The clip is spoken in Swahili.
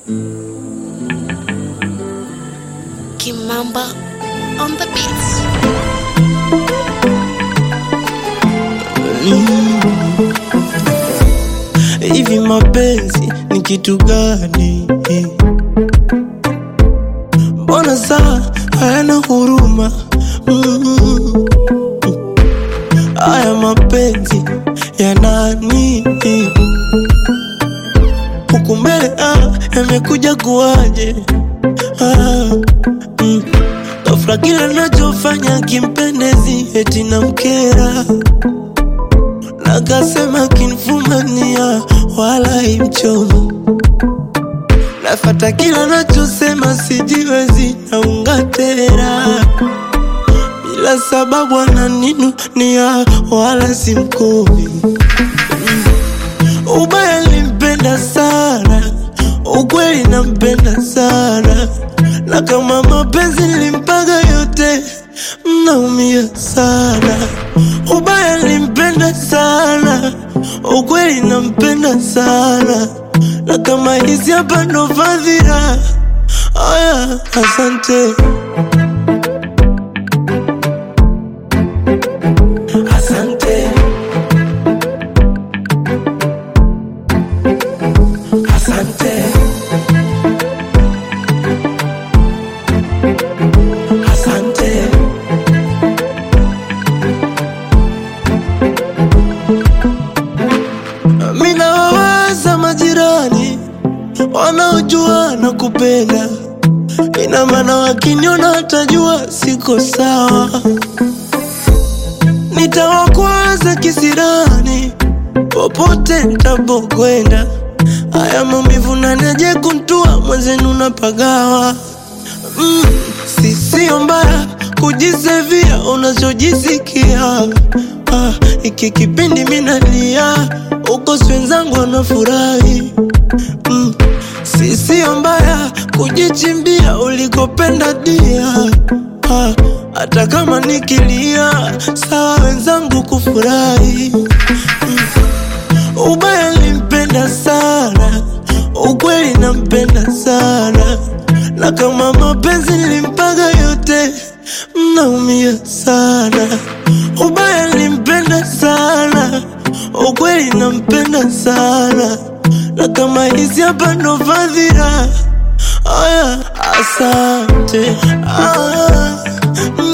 Kimamba on the beats. Hivi mapenzi ni kitu gani? Mbona saa hayana huruma? Mm. Haya mapenzi ya nani? Huku mbele ah, yamekuja kuwaje? Ah, mm. Ghafla kila nachofanya kimpendezi eti namkera Nakasema kinfumania wala imchomo Nafata kila nachosema sijiwezi naunga tera Bila sababu ananinunia wala simkomi Ubaya limpenda sana Ukweli nampenda sana Na kama mapenzi limpaga yote Mnaumia sana Ubaya limpenda sana Ukweli nampenda sana Na kama hizi hapa ndo fadhila Aya, asante Asante Asante Asante Mina wawaza majirani wanaojua na kupenda, ina maana wakiniona watajua siko sawa. Nitawakwaza kisirani popote nitapokwenda, haya maumivu naneje kuntua mwenzenu napagawa. Mm, si sio mbaya kujisevia unachojisikia. Ah, iki kipindi minalia uko wenzangu wanafurahi. Mm, si sio mbaya kujichimbia ulikopenda dia. Ah, hata kama nikilia sawa wenzangu kufurahi. Ubaya limpenda sana, ukweli nampenda sana, na kama mapenzi limpaga yote, mnaumia sana. Ubaya limpenda sana, ukweli nampenda sana, na kama hizi hapa ndo fadhila. Aya, asante ah, mm.